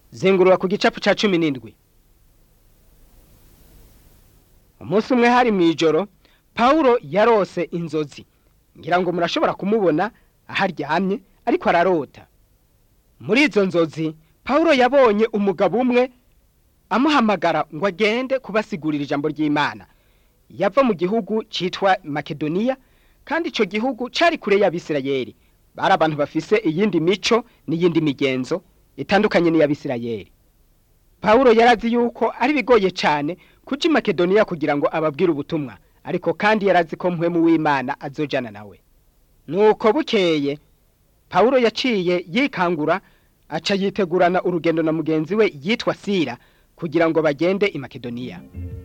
zengurura ku gicapu ca cumi n'indwi umunsi umwe hari mw'ijoro pawulo yarose inzozi ngira ngo murashobora kumubona aho aryamye ariko ararota muri izo nzozi pawulo yabonye umugabo umwe amuhamagara ngo agende kubasigurira ijambo ry'imana yava mu gihugu citwa makedoniya kandi ico gihugu cari kure y'abisirayeli bari abantu bafise iyindi mico n'iyindi migenzo itandukanye n'iy'abisirayeli pawulo yarazi yuko ari bigoye cane kuja i makedoniya kugira ngo ababwire ubutumwa ariko kandi yarazi ko mpwemu w'imana azojana nawe nuko bukeye pawulo yaciye yikangura aca yitegurana urugendo na mugenzi we yitwa sira kugira ngo bagende i makedoniya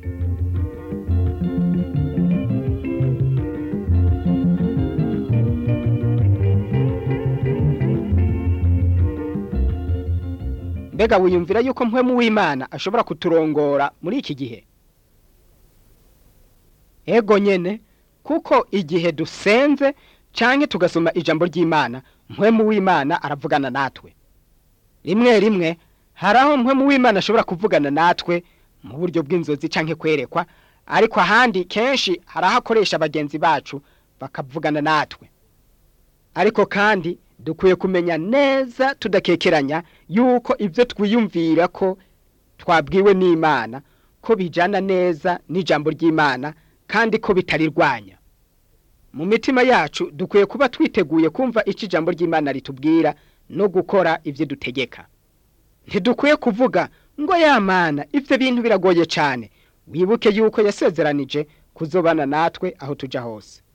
mbega wiyumvira yuko mpwemu w'imana ashobora kuturongora muri iki gihe ego nyene kuko igihe dusenze canke tugasoma ijambo ry'imana mpwemu w'imana aravugana natwe rimwe rimwe hari aho mpwemu w'imana ashobora kuvugana natwe mu buryo bw'inzozi canke kwerekwa ariko ahandi kenshi hari aho akoresha bagenzi bacu bakavugana natwe ariko kandi dukwiye kumenya neza tudakekeranya yuko ibyo twiyumvira ko twabwiwe n'imana ko bijana neza n'ijambo ry'imana kandi ko bitarirwanya mu mitima yacu dukwiye kuba twiteguye kumva icyo ijambo ry'imana ritubwira no gukora ibyo dutegeka ntidukwiye kuvuga ngo yamana ibyo bintu biragoye cyane wibuke yuko yasezeranije kuzobana natwe aho tujya hose